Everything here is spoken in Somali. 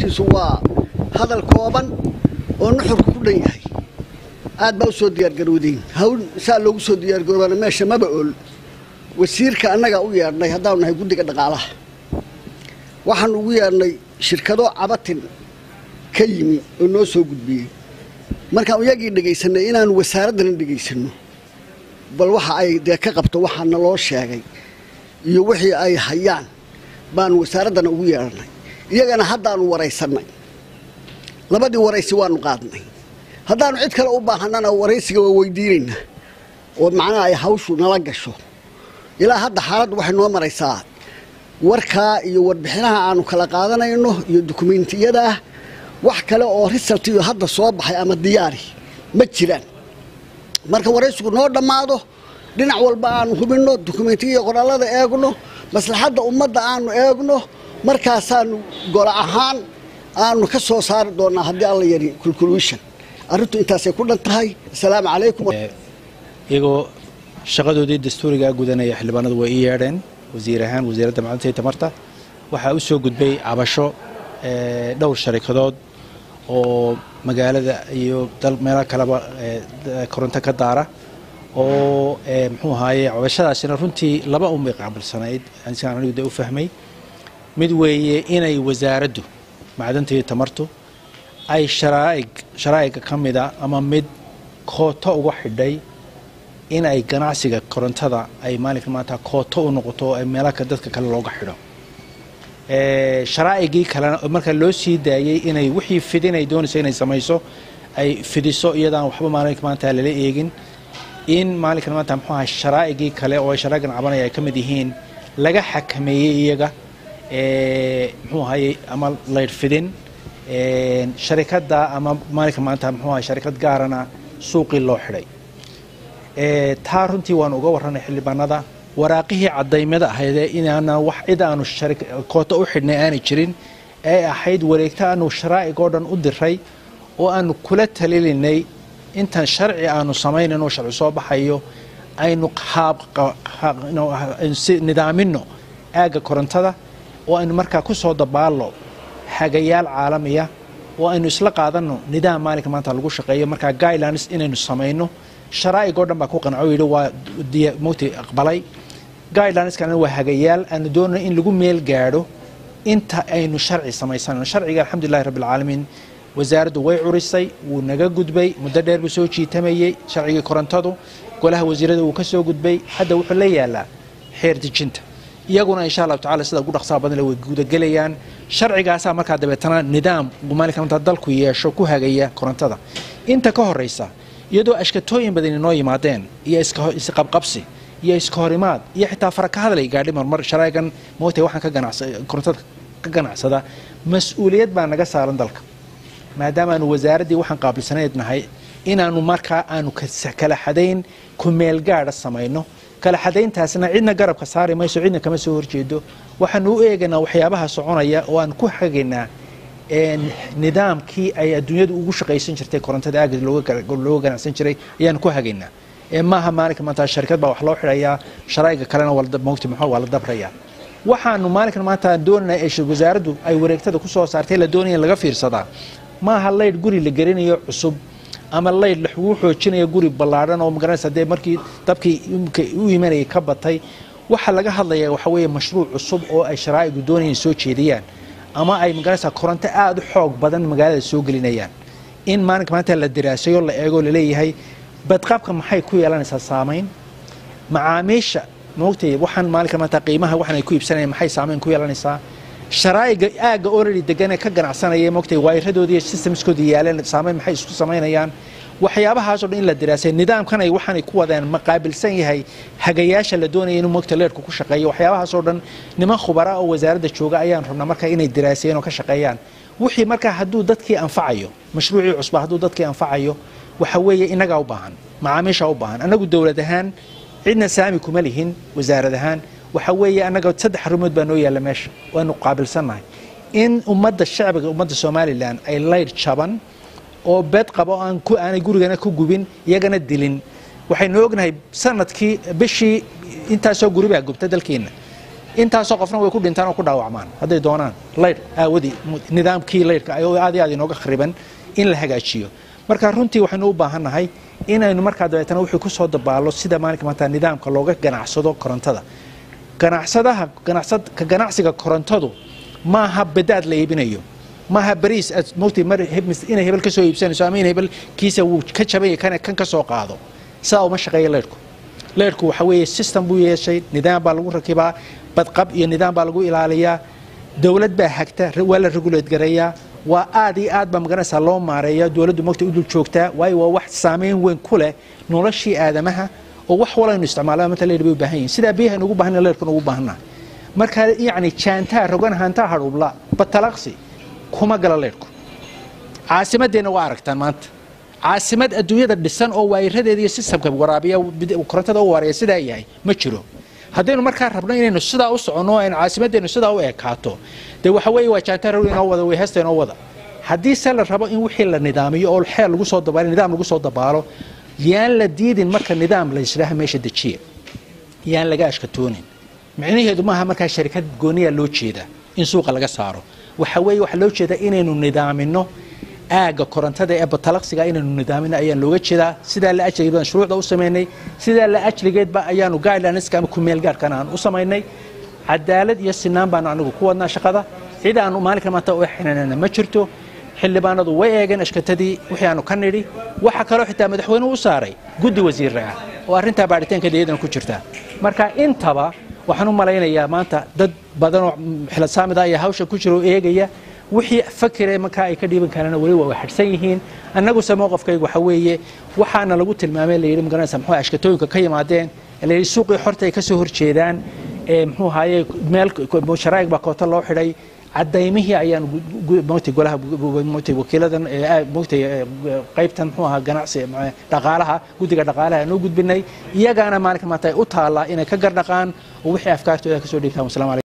hadalkiisu waa hadal kooban oo nuxurku ku dhan yahay aad baa u soo diyaargarowdeen hawl saa loogu soo diyaargaroobana meesha maba ool wasiirka annagaa u yeedhnay haddaanu nahay guddiga dhaqaalaha waxaanu ugu yeedhnay shirkado cabatin ka yimi oo noo soo gudbiyey markaan iyagii dhegaysanay inaanu wasaaraddana dhegaysanno bal waxa ay dee ka qabto waxaa naloo sheegay iyo wixii ay hayaan baanu wasaaraddana ugu yeedhanay iyagana haddaanu waraysannay labadii waraysi waanu qaadnay haddaanu cid kale u baahannana waraysiga waa weydiinaynaa oo macnaha ay hawshu nala gasho ilaa hadda xaaladdu waxay noo maraysaa warkaa iyo warbixinaha aanu kala qaadanayno iyo dukumentiyadaah wax kale oo risaltiyo hadda soo baxay ama diyaari ma jiraan marka waraysigu noo dhammaado dhinac walba aanu hubinno dukumentiya iyo qorallada eegno maslaxadda ummadda aanu eegno markaasaanu golo ahaan aanu ka soo saari doonnaa haddii alla yari culculation arrintu intaasay ku dhan tahay asalaamu calaykum iyagoo shaqadoodii dastuurigaa gudanaya xildhibaanadu way ii yeedheen wasiir ahaan wasiiradda macdanta iyo tamarta waxaa u soo gudbay cabasho dhowr sharikadood oo magaalada iyo meelo kaleba koronto ka daara oo muxuu ahaaye cabashadaasina runtii laba unbay qaabilsanayd siaan anigu de u fahmay mid weeye inay wasaaraddu macdanta iyo tamartu ay sharaa'ig sharaa'iga ka mida ama mid kooto uga xidhay in ay ganacsiga korontada ay maalinka maanta kooto u noqoto oo ay meelaka dadka kale looga xidho sharaa'igii kalena marka loo sii daayey inay wixii fidin ay doonayso inay samayso ay fidiso iyadaan waxba maalinka maanta lala eegin in maalinkan maanta muxuu ahay sharaa'igii kale oo ay sharaa'igan cabanaya ay ka mid yihiin laga xakameeyey iyaga muxuu ahaye ama laydh fidin sharikadda ama maalinka maanta muxuu ahay sharikad gaarana suuqii loo xidhay taa runtii waanu uga warranay xildhibaanada waraaqihii cadaymada ahaydee inaana wax cid aanu kooto u xidhnay aanay jirin ee ahayd wareegto aanu sharaa'ig oo dhan u diray oo aanu kula talilinay intan sharci aanu samaynayn oo sharci soo baxayo aynu nidaamino aagga korontada oo aynu markaa ku soo dabaallo hagayaal caalamiya oo aynu isla qaadanno nidaam maalinka maanta lagu shaqeeyo markaa guidelines inaynu samayno sharaa'ig oo dhan baa ku qanco yidhi waa mugti aqbalay guidelineskan waa hagayaal aanu doonay in lagu meel gaadho inta aynu sharci samaysanayno sharciga alxamdulilahi rabbi alcaalamiin wasaaraddu way curisay wuu naga gudbay muddo dheer buu soo jiitamayey sharcigii korontadu golaha wasiirada wuu ka soo gudbay hadda wuxuu la yaalaa xeer dejinta iyaguna insha allahu tacala sida ugu dhaqsaha badan way gudagelayaan sharcigaasaa markaa dabeetana nidaam maalinka maanta dalku yeesho ku hagaya korontada inta ka horeysa iyadoo ashkatooyin badan inoo yimaadeen iyo isqabqabsi iyo iska horimaad iyo xitaa fara ka hadlay gaadhi marmar sharaa'igan moogtay waxaan ka ganacsa korontada ka ganacsada mas-uuliyad baa naga saaran dalka maadaama aanu wasaaraddii waxaan qaabilsanayd nahay inaanu markaa aanu kala xadayn ku meel gaadha samayno kala xadayntaasna cidna garabka saari mayso cidna kama soo horjeedo waxaanu u eegaynaa waxyaabaha soconaya oo aan ku hagaynaa nidaamkii ay adduunyadu ugu shaqaysan jirtay korontada aagga looga ganacsan jiray ayaanu ku hagaynaa maaha maalinka maanta sharikad baa wax loo xidhayaa sharaa'iga kalena mogti muxuu waa la dabrayaa waxaanu maalinkan maanta doonanaa ee wasaaraddu ay wareegtada ku soo saartay la doonaya in laga fiirsadaa maaha laydh guri la gelinayo cusub ama laydh lagu xoojinayo guri ballaadhan oo magaranaysa dee markii dabkii u imanayay ka batay waxa laga hadlaya waxa weeye mashruuc cusub oo ay sharaa'igu doonayaan soo jeediyaan ama ay magaranaysaa koronto aada u xoog badan magaalada soo gelinayaan in maalinka maanta la diraasayo la eego laleeyahay badqabka maxay ku yeelanaysaa saamayn macaamiisha moogtay waxaan maalinka maanta qiimaha waxaan ay ku iibsanayaan maxay saamayn ku yeelanaysaa sharaa'iga aagga already degan ee ka ganacsanaya moogtay waayiradoodii iyo systemskooda yaaleen saamayn maxay isku samaynayaan waxyaabahaasoo dhan in la diraasay nidaamkan ay waxaanay ku wadeen ma qaabilsan yahay hagayaasha la doonaya inuu moogta leerhku ku shaqeeyo waxyaabahaasoo dhan niman khubara oo wasaaradda jooga ayaan rabnaa markaa inay diraasayeen oo ka shaqeeyaan wixii markaa hadduu dadkii anfacayo mashruucii cusba hadduu dadkii anfacayo waxa weeye innagaa u baahan macaamiishaa u baahan annagu dowlad ahaan cidna saami kuma lihin wasaarad ahaan waxa weeye annaga saddex arrimood baa noo yaalla meesha waanu qaabilsannahay in ummadda shacbiga ummadda somalilan ay laydh jaban oo bed qaba oo aan ku aanay gurigana ku gubin iyagana dilin waxaynu ognahay sanadkii bishii intaasoo guri baa gubta dalkeenna intaasoo qofna way ku dhintaan oo ku dhaawacmaan hadday doonaan laydh aawadii nidaamkii laydhka oo aad iyo aad inooga khariban in la hagaajiyo marka runtii waxaynu u baahannahay inaynu markaa dabeetana wixii ku soo dabaalo sida maalinka maanta nidaamka looga ganacsado korontada ganacsadaha ka ganacsiga korontadu maaha badaad la iibinayo maaha bariis aad mogtay mar inay hebel ka soo iibsanayso ama in hebel kiisa wuu ka jabanya kan kan ka soo qaado sidaa uma shaqeeya leydhku leydhku waxa weeye system buu yeeshay nidaam baa lagu rakibaa badqab iyo nidaam baa lagu ilaaliyaa dowlad baa hagta waa la regulate gareeyaa waa aad iyo aad baa magaranaysaa loo maareeya dowladdu mogta u dul joogtaa waayo waa wax saameyn weyn ku leh noloshii aadamaha oo wax walaynu isticmaalaa mata leydh bay u baahan yihin sidaa biyaha ugu baahan leydhkuna ugu baahannahay marka yacni jaantaa rogan hantaa hadhubla batalaqsi kuma gala leydhku caasimadeenna waa aragtaan maanta caasimad adduunyada dhisan oo waayiradeeda iyo sistamka waraabiya korontada u waaraya sidaa yahay ma jiro haddaynu markaa rabno inaynu sidaa u soconno aynu caasimadeennu sidaa u ekaato dee waxa weeye waa jaantaa rogan inoo wada way heesta inoo wada haddii se la rabo in wixii la nidaamiyo oo xeel lagu soo dabaalo nidaam lagu soo dabaalo yaan la diidin marka nidaam la yisdhaaha meesha dejiya yaan laga ashkatoonin micnaheedu maaha markaa sharikad gooniya loo jeeda in suuqa laga saaro waxa weeye waxaa loo jeedaa inaynu nidaamino aagga korontada ee batalaqsiga inaynu nidaamino ayaan looga jeedaa sidaa la ajligeed baan shuruucda u samaynay sidaa la ajligeedba ayaanu guidelineska ama kumeel gaarhkana aan u samaynay cadaalad iyo sinaan baanu anigu ku wadnaa shaqada cid aanu maalinka maanta u xinanana ma jirto xildhibaanadu way eegeen ashkatadii wixii aanu ka nidhi waxa kaloo xitaa madaxweynuhu u saaray guddi wasiirra ah oo arrintaa baaritaankeeda iyadana ku jirta marka intaba waxaan u malaynayaa maanta dad badanoo xilasaamida ayaa hawsha ku jira oo eegaya wixii fakire markaa ay ka dhiiban karaan weli waa xadhsan yihiin annaguse mowqafkaygu waxa weeye waxaana lagu tilmaamay layidhi magaranaysa muxuu ashkatooyinka ka yimaadeen layidhi suuqii xorta ay ka soo horjeedaan ee muxuu ahaye meel sharaa'ig baa koota loo xidhay cadaymihii ayaan mota golaha mota wakiiladan mota qaybtan muxuu ahaa ganacsi dhaqaalaha guddiga dhaqaalaha noo gudbinay iyagaana maalinka maanta ay u taallaa inay ka gardhaqaan oo wixii afkaartooda ka soo dhiibtaan wasalaamu